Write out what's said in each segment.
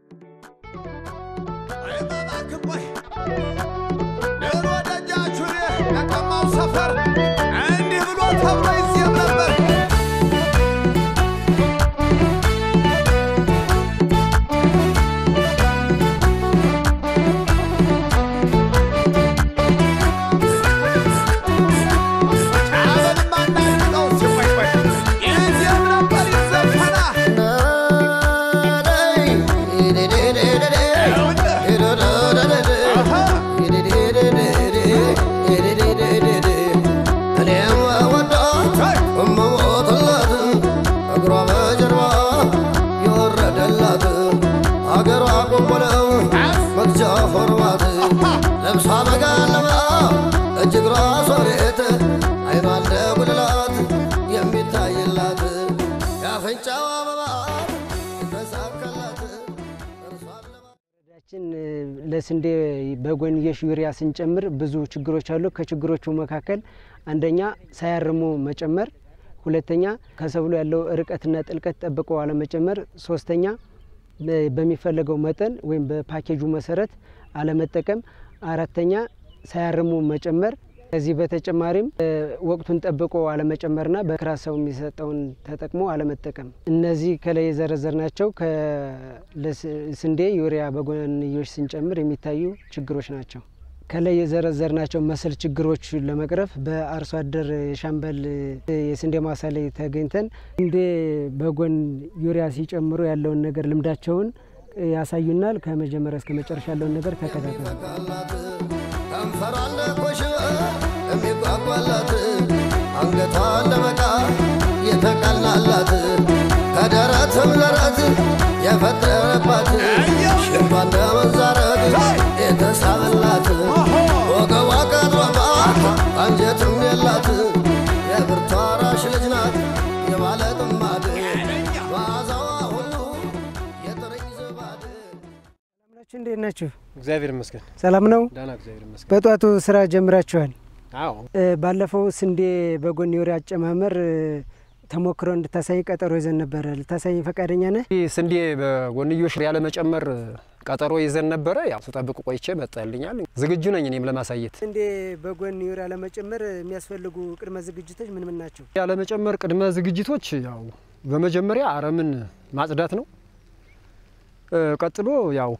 ድሮ ደጃቹሬ የቀማው ሰፈር እንዲህ ብሎ ተብሎ ይዜም ነበር። ጫበልማ እናድርገው ሲቆይ ቆይ ይዜም ነበር ይዘፈናል። አገሯ ቆንቆለው መግጃ ሆርማት ለብሳ መጋለባ እጅግሯ ሶሬት አይኗ እንደ ጉልላት የሚታይላት የአፍንጫው አበባ ተሳካላት እርሷን ለማ ችን ለስንዴ በጎንዮሽ ዩሪያ ስንጨምር ብዙ ችግሮች አሉ። ከችግሮቹ መካከል አንደኛ ሳያርሙ መጨመር፣ ሁለተኛ ከሰብሉ ያለው ርቀትና ጥልቀት ጠብቆ አለመጨመር፣ ሶስተኛ በ- በሚፈለገው መጠን ወይም በፓኬጁ መሰረት አለመጠቀም፣ አራተኛ ሳያርሙ መጨመር። ከዚህ በተጨማሪም እ፣ ወቅቱን ጠብቆ አለመጨመርና በክራስ ሰው የሚሰጠውን ተጠቅሞ አለመጠቀም። እነዚህ ከላይ የዘረዘርናቸው ከስንዴ ዩሪያ በጎንዮሽ ስንጨምር የሚታዩ ችግሮች ናቸው። ከላይ የዘረዘርናቸው መሰል ችግሮች ለመቅረፍ በአርሶ አደር የሻምበል እ፣ የስንዴ ማሳ ላይ ተገኝተን ስንዴ በጎን ዩሪያ ሲጨምሩ ያለውን ነገር ልምዳቸውን እ፣ ያሳዩናል። ከመጀመሪያ እስከ መጨረሻ ያለውን ነገር ተከታተሉ። የተሳካላት ከንፈሯን ለኮሽ የሚጓጓላት አንገቷን ለበቃ የተቀላላት ከደረትም ደረት የፈጠረባት ሽንቷ እንደ መንዛረት የተሳበላት ወገቧ ቀጥሯባት አንጀትም የላት የብርቷ ራሽ ልጅ ናት የባለ ጥማድ መዓዛዋ ሁሉ የጥርኝ ዝባድ ናችሁ እንዴት ናችሁ? እግዚአብሔር ይመስገን ሰላም ነው። ደህና እግዚአብሔር ይመስገን። በጧቱ ስራ ጀምራችኋል። አዎ እ፣ ባለፈው ስንዴ በጎን ዩሪያ አጨማመር እ፣ ተሞክሮ እንድታሳይ ቀጠሮ ይዘን ነበረ። ልታሳይ ፈቃደኛ ነህ? ይህ ስንዴ በጎንዮሽ ያለመጨመር ቀጠሮ ይዘን ነበረ። ያው ስጠብቅ ቆይቼ መጣልኛል። ዝግጁ ነኝ እኔም ለማሳየት። ስንዴ በጎን ዩሪያ ለመጨመር የሚያስፈልጉ ቅድመ ዝግጅቶች ምን ምን ናቸው? ያለመጨመር ቅድመ ዝግጅቶች ያው በመጀመሪያ አረምን ማጽዳት ነው። እ፣ ቀጥሎ ያው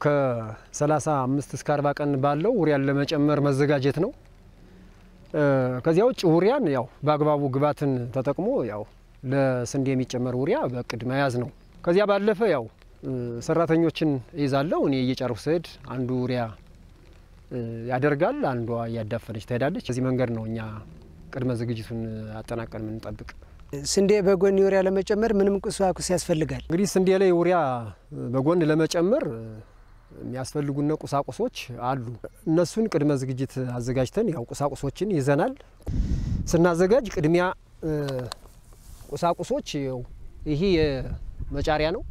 ከ35 እስከ 40 ቀን ባለው ውሪያን ለመጨመር መዘጋጀት ነው። እ፣ ከዚያ ውጭ ውሪያን ያው በአግባቡ ግብዓትን ተጠቅሞ ያው ለስንዴ የሚጨመር ውሪያ በእቅድ መያዝ ነው። ከዚያ ባለፈ ያው እ፣ ሰራተኞችን እይዛለሁ እኔ እየጨርኩ ስሄድ አንዱ ውሪያ እ፣ ያደርጋል፣ አንዷ እያዳፈነች ትሄዳለች። በዚህ መንገድ ነው እኛ ቅድመ ዝግጅቱን አጠናቀን የምንጠብቅ። ስንዴ በጎን ዩሪያ ለመጨመር ምንም ቁሳቁስ ያስፈልጋል? እንግዲህ ስንዴ ላይ ውሪያ በጎን ለመጨመር የሚያስፈልጉነ ቁሳቁሶች አሉ። እነሱን ቅድመ ዝግጅት አዘጋጅተን ያው ቁሳቁሶችን ይዘናል። ስናዘጋጅ ቅድሚያ እ፣ ቁሳቁሶች ያው ይሄ የመጫሪያ ነው።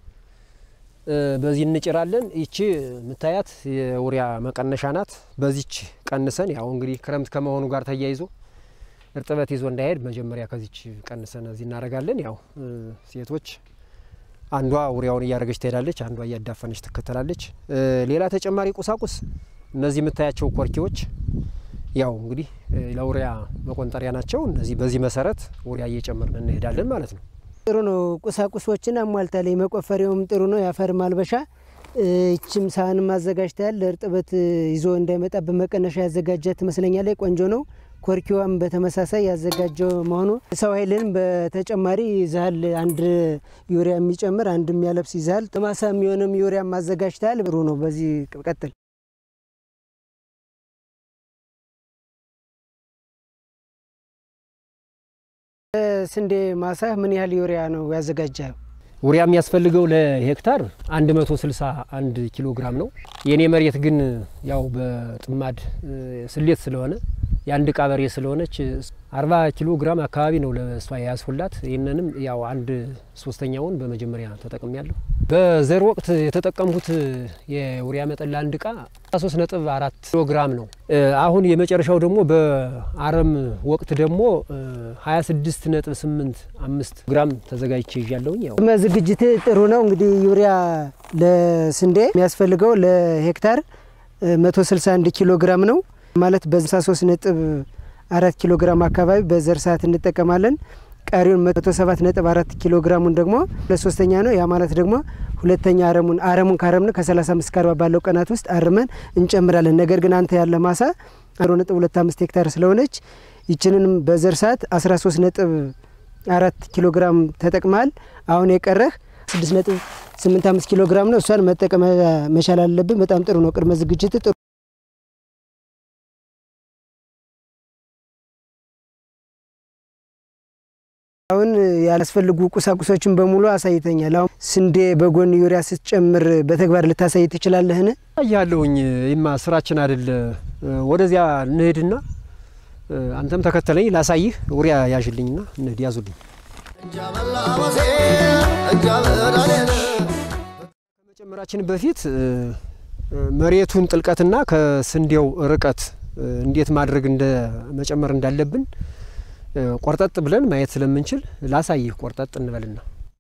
እ፣ በዚህ እንጭራለን። ይቺ የምታያት የውሪያ መቀነሻ ናት። በዚች ቀንሰን ያው እንግዲህ ክረምት ከመሆኑ ጋር ተያይዞ እርጥበት ይዞ እንዳይሄድ መጀመሪያ ከዚች ቀንሰን እዚህ እናደርጋለን። ያው እ፣ ሴቶች አንዷ ውሪያውን እያደረገች ትሄዳለች፣ አንዷ እያዳፈነች ትከተላለች። እ፣ ሌላ ተጨማሪ ቁሳቁስ እነዚህ የምታያቸው ኮርኪዎች ያው እንግዲህ እ፣ ለውሪያ መቆንጠሪያ ናቸው። እነዚህ በዚህ መሰረት ውሪያ እየጨመርን እንሄዳለን ማለት ነው። ጥሩ ነው። ቁሳቁሶችን አሟልታል። መቆፈሪያውም ጥሩ ነው። የአፈር ማልበሻ እ፣ ይችም ሳህንም አዘጋጅተሃል። እርጥበት እ፣ ይዞ እንዳይመጣ በመቀነሻ ያዘጋጀ ትመስለኛለች። ቆንጆ ነው። ኮርኪዋም በተመሳሳይ ያዘጋጀው መሆኑ ሰው ኃይልን በተጨማሪ ይዛሃል። አንድ ዩሪያ የሚጨምር አንድ የሚያለብስ ይዛሃል። ለማሳ የሚሆንም ዩሪያም አዘጋጅተሃል። ጥሩ ነው። በዚህ ቀጥል። ስንዴ ማሳ ምን ያህል ዩሪያ ነው ያዘጋጀው? ውሪያ የሚያስፈልገው ለሄክታር 161 ኪሎ ግራም ነው። የኔ መሬት ግን ያው በጥማድ እ፣ ስሌት ስለሆነ የአንድ እቃ በሬ ስለሆነች 40 ኪሎ ግራም አካባቢ ነው ለእሷ የያዝሁላት። ይህንንም ያው አንድ ሶስተኛውን በመጀመሪያ ተጠቅሜ ያለሁ። በዘር ወቅት የተጠቀምሁት የውሪያ መጠን ለአንድ እቃ 3 ነጥብ አራት ኪሎ ግራም ነው። እ፣ አሁን የመጨረሻው ደግሞ በአረም ወቅት ደግሞ እ፣ 26 ነጥብ 8 አምስት ግራም ተዘጋጅቼ ይዣለሁኝ ያው ቅድመ ዝግጅት ጥሩ ነው። እንግዲህ ዩሪያ ለስንዴ የሚያስፈልገው ለሄክታር 161 ኪሎ ግራም ነው ማለት በ63 ነጥብ አራት ኪሎ ግራም አካባቢ በዘር ሰዓት እንጠቀማለን። ቀሪውን 107 ነጥብ አራት ኪሎ ግራሙን ደግሞ ለሶስተኛ ነው። ያ ማለት ደግሞ ሁለተኛ አረሙን አረሙን ካረምን ከ35 እስከ 40 ባለው ቀናት ውስጥ አርመን እንጨምራለን። ነገር ግን አንተ ያለ ማሳ 0.25 ሄክታር ስለሆነች ይችንንም በዘር ሰዓት 13 ነጥብ አራት ኪሎ ግራም ተጠቅመሃል። አሁን የቀረህ 6.85 ኪሎ ግራም ነው። እሷን መጠቀም መቻል አለብን። በጣም ጥሩ ነው። ቅድመ ዝግጅት ጥሩ አሁን ያላስፈልጉ ቁሳቁሶችን በሙሉ አሳይተኛል። አሁን ስንዴ በጎን ዩሪያ ስትጨምር በተግባር ልታሳይ ትችላለህን? ያለውኝ ይማ ስራችን አይደለ። ወደዚያ እንሄድና አንተም ተከተለኝ ላሳይህ። ውሪያ ያዥልኝና እንሂድ። ያዙልኝ። ከመጨመራችን በፊት መሬቱን ጥልቀትና ከስንዴው ርቀት እንዴት ማድረግ እንደ መጨመር እንዳለብን ቆርጠጥ ብለን ማየት ስለምንችል ላሳይህ። ቆርጠጥ እንበልና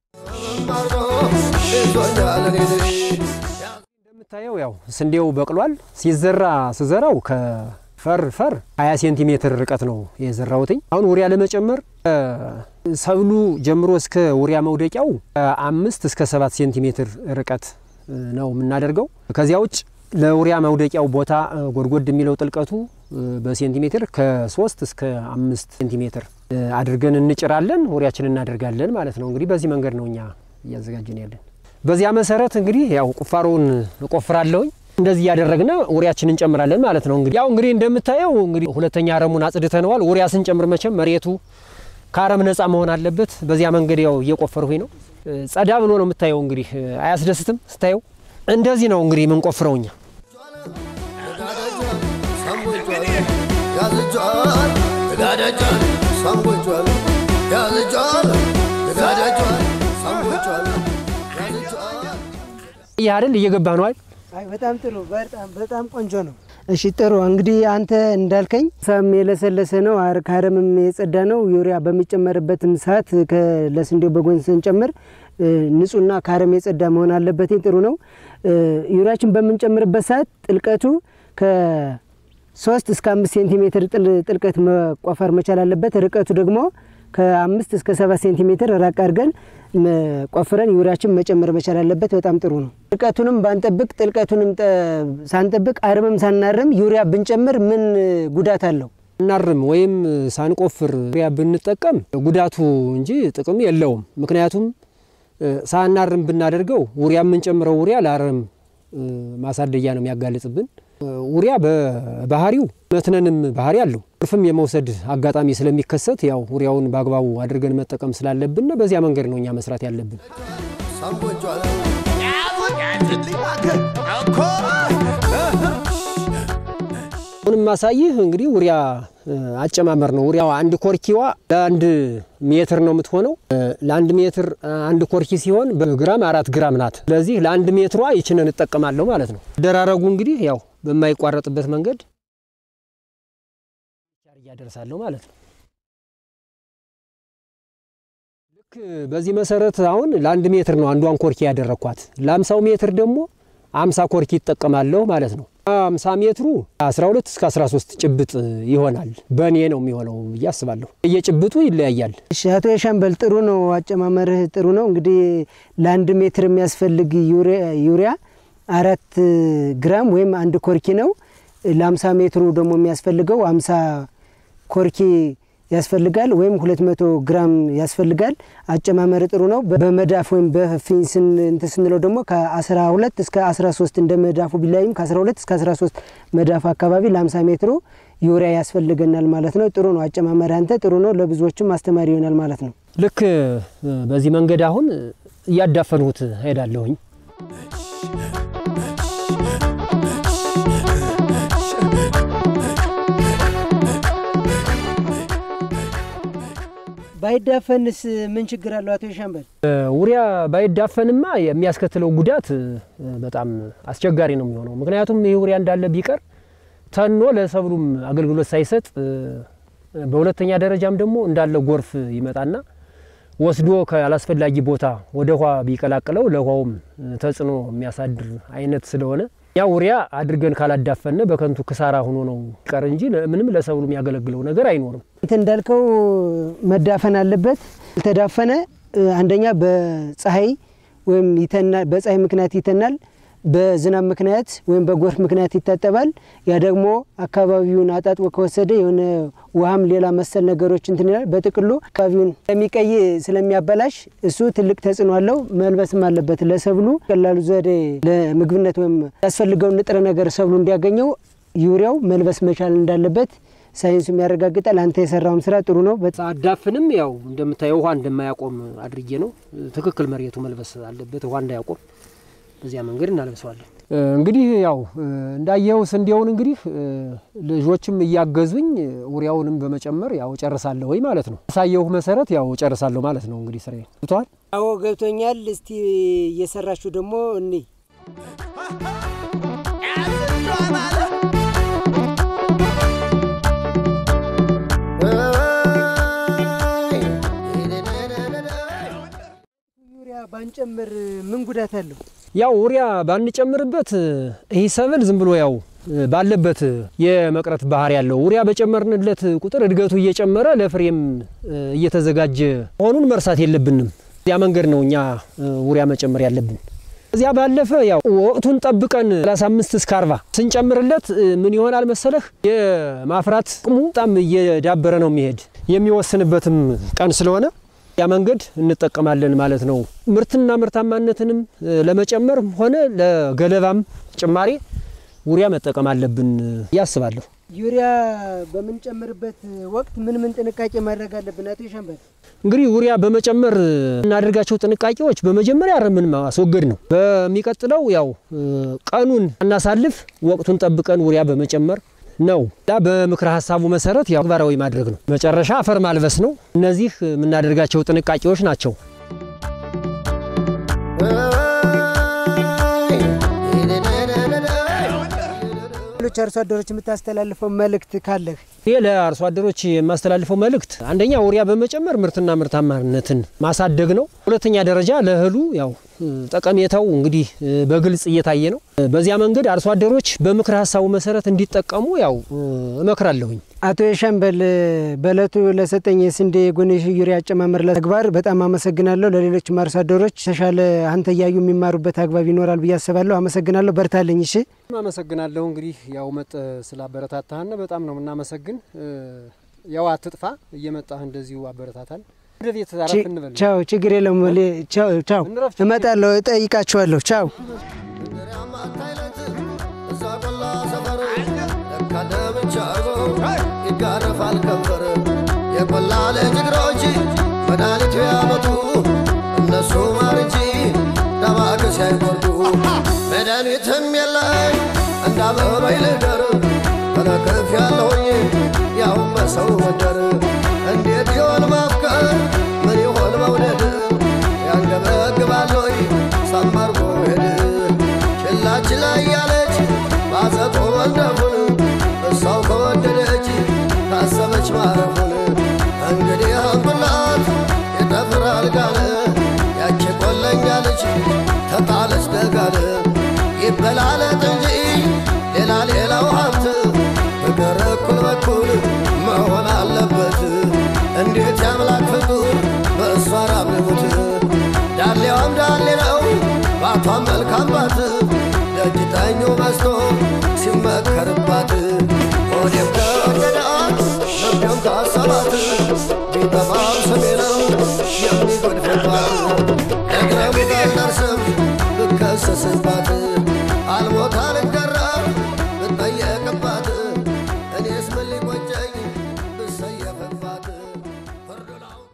እንደምታየው ያው ስንዴው በቅሏል። ሲዘራ ስዘራው ከፈር ፈር 20 ሴንቲሜትር ርቀት ነው የዘራውትኝ። አሁን ውሪያ ለመጨመር ሰብሉ ጀምሮ እስከ ውሪያ መውደቂያው አምስት እስከ ሰባት ሴንቲሜትር ርቀት ነው የምናደርገው። ከዚያ ውጭ ለውሪያ መውደቂያው ቦታ ጎድጎድ የሚለው ጥልቀቱ በሴንቲሜትር ከሶስት እስከ አምስት ሴንቲሜትር አድርገን እንጭራለን። ውሪያችን እናደርጋለን ማለት ነው። እንግዲህ በዚህ መንገድ ነው እኛ እያዘጋጀን ያለን። በዚያ መሰረት እንግዲህ ያው ቁፋሮውን እቆፍራለሁኝ። እንደዚህ እያደረግን ውሪያችን እንጨምራለን ማለት ነው። እንግዲህ ያው እንግዲህ እንደምታየው እንግዲህ ሁለተኛ አረሙን አጽድተነዋል። ውሪያ ስንጨምር መቼም መሬቱ ከአረም ነጻ መሆን አለበት። በዚያ መንገድ ያው እየቆፈርሁኝ ነው። ጸዳ ብሎ ነው የምታየው። እንግዲህ አያስደስትም ስታየው? እንደዚህ ነው እንግዲህ የምንቆፍረው እኛ። ይህ አይደል እየገባ ነው አይደል? አይ በጣም ጥሩ፣ በጣም በጣም ቆንጆ ነው። እሺ ጥሩ እንግዲህ አንተ እንዳልከኝ ሳም የለሰለሰ ነው፣ አር ከአረምም የጸዳ ነው። ዩሪያ በሚጨመርበትም ሰዓት ለስንዴው በጎን ስንጨምር ንጹህና ከአረም የጸዳ መሆን አለበት። ጥሩ ነው። ዩሪያችን በምንጨምርበት ሰዓት ጥልቀቱ ከሶስት እስከ አምስት ሴንቲሜትር ጥልቀት መቆፈር መቻል አለበት። ርቀቱ ደግሞ ከአምስት እስከ ሰባት ሴንቲሜትር ራቅ አድርገን ቆፍረን ዩሪያችን መጨመር መቻል አለበት። በጣም ጥሩ ነው። ርቀቱንም ባንጠብቅ ጥልቀቱንም ሳንጠብቅ አረምም ሳናርም ዩሪያ ብንጨምር ምን ጉዳት አለው? እናርም ወይም ሳንቆፍር ዩሪያ ብንጠቀም ጉዳቱ እንጂ ጥቅም የለውም። ምክንያቱም ሳናርም ብናደርገው ውሪያ የምንጨምረው ውሪያ ለአረም ማሳደጊያ ነው የሚያጋልጽብን። ውሪያ በባህሪው መትነንም ባህሪ አለው። እርፍም የመውሰድ አጋጣሚ ስለሚከሰት ያው ውሪያውን በአግባቡ አድርገን መጠቀም ስላለብን በዚያ መንገድ ነው እኛ መስራት ያለብን። አሁንም ማሳይህ እንግዲህ ውሪያ አጨማመር ነው። ውሪያው አንድ ኮርኪዋ ለአንድ ሜትር ነው የምትሆነው። ለአንድ ሜትር አንድ ኮርኪ ሲሆን በግራም አራት ግራም ናት። ስለዚህ ለአንድ ሜትሯ ይችንን እጠቀማለሁ ማለት ነው። ደራረጉ እንግዲህ ያው በማይቋረጥበት መንገድ እያደርሳለሁ ማለት ነው። ልክ በዚህ መሰረት አሁን ለአንድ ሜትር ነው አንዷን ኮርኪ ያደረግኳት። ለአምሳው ሜትር ደግሞ አምሳ ኮርኪ ይጠቀማለሁ ማለት ነው። አምሳ ሜትሩ 12 እስከ 13 ጭብጥ ይሆናል። በእኔ ነው የሚሆነው ብዬ አስባለሁ። እየጭብጡ ይለያያል። እሺ አቶ የሻምበል ጥሩ ነው፣ አጨማመርህ ጥሩ ነው። እንግዲህ ለአንድ ሜትር የሚያስፈልግ ዩሪያ አራት ግራም ወይም አንድ ኮርኪ ነው። ለአምሳ ሜትሩ ደግሞ የሚያስፈልገው አምሳ ኮርኪ ያስፈልጋል ወይም ሁለት መቶ ግራም ያስፈልጋል። አጨማመር ጥሩ ነው። በመዳፍ ወይም በፊን እንትን ስንለው ደግሞ ከ12 እስከ 13 እንደ መዳፉ ቢላይም ከ12 እስከ 13 መዳፍ አካባቢ ለ50 ሜትሩ ዩሪያ ያስፈልገናል ማለት ነው። ጥሩ ነው አጨማመር አንተ ጥሩ ነው። ለብዙዎችም አስተማሪ ይሆናል ማለት ነው። ልክ በዚህ መንገድ አሁን እያዳፈንሁት ሄዳለሁኝ። ባይዳፈንስ ምን ችግር አለው አቶ ሻምበል? ውሪያ ባይዳፈንማ የሚያስከትለው ጉዳት በጣም አስቸጋሪ ነው የሚሆነው። ምክንያቱም ይህ ውሪያ እንዳለ ቢቀር ተኖ ለሰብሉም አገልግሎት ሳይሰጥ፣ በሁለተኛ ደረጃም ደግሞ እንዳለ ጎርፍ ይመጣና ወስዶ ካላስፈላጊ ቦታ ወደ ውሃ ቢቀላቅለው ለውሃውም ተጽዕኖ የሚያሳድር አይነት ስለሆነ ያ ኡሪያ አድርገን ካላዳፈነ በከንቱ ክሳራ ሆኖ ነው ቀር እንጂ ምንም ለሰብሉ የሚያገለግለው ነገር አይኖርም። አንተ እንዳልከው መዳፈን አለበት። ያልተዳፈነ አንደኛ በፀሐይ ወይም ይተናል፣ በፀሐይ ምክንያት ይተናል፣ በዝናብ ምክንያት ወይም በጎርፍ ምክንያት ይታጠባል። ያ ደግሞ አካባቢውን አጣጥቦ ከወሰደ የሆነ ውሃም ሌላ መሰል ነገሮች እንትን ይላል። በጥቅሉ አካባቢውን ስለሚቀይ ስለሚያበላሽ እሱ ትልቅ ተጽዕኖ አለው። መልበስም አለበት። ለሰብሉ ቀላሉ ዘዴ ለምግብነት ወይም ያስፈልገውን ንጥረ ነገር ሰብሉ እንዲያገኘው ዩሪያው መልበስ መቻል እንዳለበት ሳይንሱም ያረጋግጣል። አንተ የሰራውም ስራ ጥሩ ነው። አዳፍንም ያው እንደምታየው ውሃ እንደማያቆም አድርጌ ነው። ትክክል መሬቱ መልበስ አለበት ውሃ እንዳያቆም በዚያ መንገድ እናለብሰዋለን። እንግዲህ ያው እንዳየው ስንዴውን እንግዲህ ልጆችም እያገዙኝ ኡሪያውንም በመጨመር ያው ጨርሳለሁ ወይ ማለት ነው። ያሳየሁ መሰረት ያው ጨርሳለሁ ማለት ነው። እንግዲህ ስራዬ ብቷል። አዎ ገብቶኛል። እስቲ እየሰራችሁ ደግሞ እኔ ዩሪያ ባንጨምር ምን ጉዳት አለው? ያው ኡሪያ ባንጨምርበት ይህ ሰብል ዝም ብሎ ያው ባለበት የመቅረት ባህሪ ያለው ኡሪያ በጨመርንለት ቁጥር እድገቱ እየጨመረ ለፍሬም እየተዘጋጀ መሆኑን መርሳት የለብንም። ያ መንገድ ነው እኛ ኡሪያ መጨመር ያለብን። እዚያ ባለፈ ያው ወቅቱን ጠብቀን 35 እስከ 40 ስንጨምርለት ምን ይሆናል መሰለህ የማፍራት አቅሙ በጣም እየዳበረ ነው የሚሄድ የሚወስንበትም ቀን ስለሆነ ያ መንገድ እንጠቀማለን ማለት ነው። ምርትና ምርታማነትንም ለመጨመር ሆነ ለገለባም ጭማሪ ኡሪያ መጠቀም አለብን ያስባለሁ። ዩሪያ በምንጨምርበት ወቅት ምን ምን ጥንቃቄ ማድረግ አለብን? አቶ ሸንበል እንግዲህ ኡሪያ በመጨመር እናደርጋቸው ጥንቃቄዎች በመጀመሪያ አረምን ማስወገድ ነው። በሚቀጥለው ያው ቀኑን እናሳልፍ፣ ወቅቱን ጠብቀን ኡሪያ በመጨመር ነው ዳ በምክረ ሀሳቡ መሰረት ያው ተግባራዊ ማድረግ ነው። መጨረሻ አፈር ማልበስ ነው። እነዚህ የምናደርጋቸው ጥንቃቄዎች ናቸው። ሌሎች አርሶ አደሮች የምታስተላልፈው መልእክት ካለህ? ይህ ለአርሶ አደሮች የማስተላልፈው መልእክት አንደኛ ኡሪያ በመጨመር ምርትና ምርታማነትን ማሳደግ ነው። ሁለተኛ ደረጃ ለእህሉ ያው ጠቀሜታው እንግዲህ በግልጽ እየታየ ነው። በዚያ መንገድ አርሶ አደሮች በምክረ ሀሳቡ መሰረት እንዲጠቀሙ ያው እመክራለሁኝ። አቶ የሻምበል በእለቱ ለሰጠኝ የስንዴ የጎንዮሽ ዩሪያ አጨማመር ተግባር በጣም አመሰግናለሁ። ለሌሎችም አርሶ አደሮች ተሻለ አንተ እያዩ የሚማሩበት አግባብ ይኖራል ብዬ አስባለሁ። አመሰግናለሁ። በርታለኝ። እሺ፣ አመሰግናለሁ። እንግዲህ ያው መጥ ስላበረታታህን በጣም ነው የምናመሰግን። ያው አትጥፋ፣ እየመጣህ እንደዚሁ አበረታታን። ወደ ቤት አረፍ እንበል። ቻው፣ ችግር የለውም። ቻው፣ ቻው። እመጣለሁ፣ እጠይቃችኋለሁ። ቻው። እዛ ቆላ ሰፈር ለካ ደብቻ ይጋረፋል ከንፈር የቆላ ልጅ እግሮች መድኃኒት ቢያመጡ እነሱ ማር እንጂ ዳማከሴ አይቆርጡ መድኃኒትም የለኝ እንዳበበይ ልደር ተለክፍ ያለሁኝ ያውም በሰው ወደር እንዴት ይሆን ማፍቀር ምን ይሆን መውደድ ያንገበግባለይ ሰመርጎ ሄድ ችላ ችላ እያለች ባዘጦ ወልደፉን እሷው ከወደደች ካሰበች ማረፉን እንግዲህ አንብላት የጠፍር አልጋለ ያቺ ቆለኛ ልጅ ተጣለች ደጋለ ይበላለት እንጂ ሌላ ሌላው ሀብት ፍቅር እኩል በኩል መሆን አለበት። እንዴት ያምላክ ፍጡር በእሷ ራብልቡት ዳሌዋም ዳሌ ነው ባቷም መልካም ባት ደጅ ጠኙ በዝቶ ሲመከርባት ሆዴም ከወደዳት ልቤም ካሰባት ቢጠፋም ስሜ ነው የሚጎድፍባት ደግረሙ ካልደርስም ብከሰስባት አልሞት አልገረም ብጠየቅባት እኔስ ምን ሊቆጨኝ ብሰየፍባት ፍርዱን አውቆ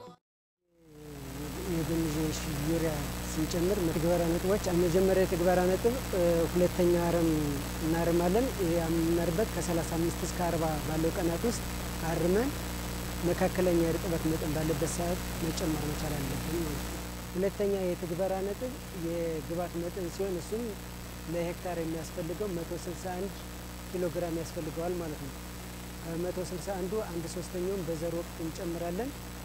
የጎንዮሽ ዩሪያ ስንጨምር ትግበራ ነጥቦች መጀመሪያ የትግበራ ነጥብ ሁለተኛ አረም እናርማለን። የምናርበት ከ35 እስከ 40 ባለው ቀናት ውስጥ አርመን መካከለኛ የእርጥበት መጠን ባለበት ሰዓት መጨመር መቻል አለብን ማለት ነው። ሁለተኛ የትግበራ ነጥብ የግብዓት መጠን ሲሆን እሱም ለሄክታር የሚያስፈልገው 161 ኪሎ ግራም ያስፈልገዋል ማለት ነው። ከ161ዱ አንድ ሶስተኛውን በዘር ወቅት እንጨምራለን።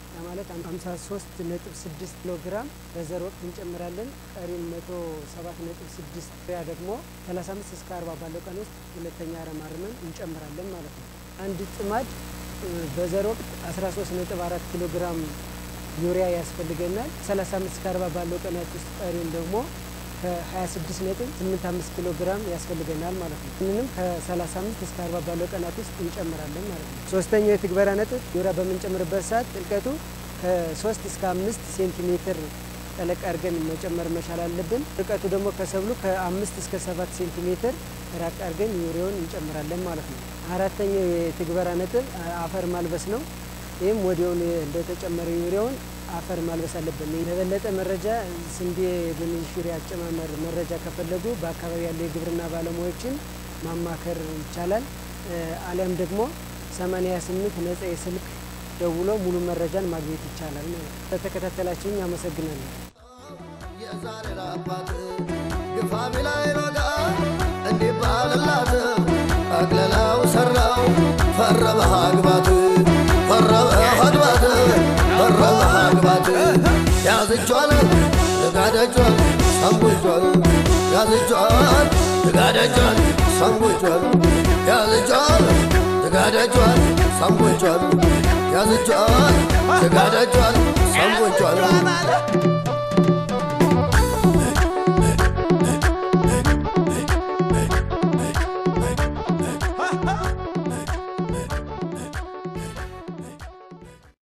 ያ ማለት 53 ነጥብ 6 ኪሎ ግራም በዘር ወቅት እንጨምራለን። ቀሪም 107 ነጥብ 6 ያ ደግሞ 35 እስከ 40 ባለው ቀን ውስጥ ሁለተኛ አረም አርመን እንጨምራለን ማለት ነው። አንድ ጥማድ እ፣ በዘር ወቅት 13 ነጥብ 4 ኪሎ ግራም ዩሪያ ያስፈልገናል። 35 እስከ 40 ባለው ቀናት ውስጥ ቀሪውን ደግሞ ከ26 ነጥብ 85 ኪሎ ግራም ያስፈልገናል ማለት ነው። ይህንንም ከ35 እስከ 40 ባለው ቀናት ውስጥ እንጨምራለን ማለት ነው። ሶስተኛው የትግበራ ነጥብ ዩሪያ በምንጨምርበት ሰዓት ጥልቀቱ ከ3 እስከ 5 ሴንቲሜትር ጠለቅ አድርገን መጨመር መቻል አለብን። ርቀቱ ደግሞ ከሰብሉ ከ5 እስከ 7 ሴንቲሜትር ራቅ አድርገን ዩሪያውን እንጨምራለን ማለት ነው። አራተኛው የትግበራ ነጥብ አፈር ማልበስ ነው። ይህም ወዲያውን እንደተጨመረ ዩሪያውን አፈር ማልበስ አለብን። ለበለጠ መረጃ ስንዴ ድንች ዩሪያ አጨማመር መረጃ ከፈለጉ በአካባቢ ያሉ የግብርና ባለሙያዎችን ማማከር ይቻላል። እ፣ አሊያም ደግሞ 88 ነጻ የስልክ ደውሎ ሙሉ መረጃን ማግኘት ይቻላል ማለት ነው። ለተከታተላችሁኝ አመሰግናለሁ። የዛሬ አባት ግፋ ቢላይ ሮጋ እንዲባልላት አቅለላው ሰራው ፈረበህ አግባት ፈረበህ አግባት ፈረበህ አግባት ያዝጇል ልጋደጇል ሰንቡጇል ያዝጇል ልጋደጇል ሰንቡጇል ያዝጇል ልጋደጇል ሰንቡጇል ያዝጇል ልጋደጇል ሰንቡጇል ያዝጇል አለ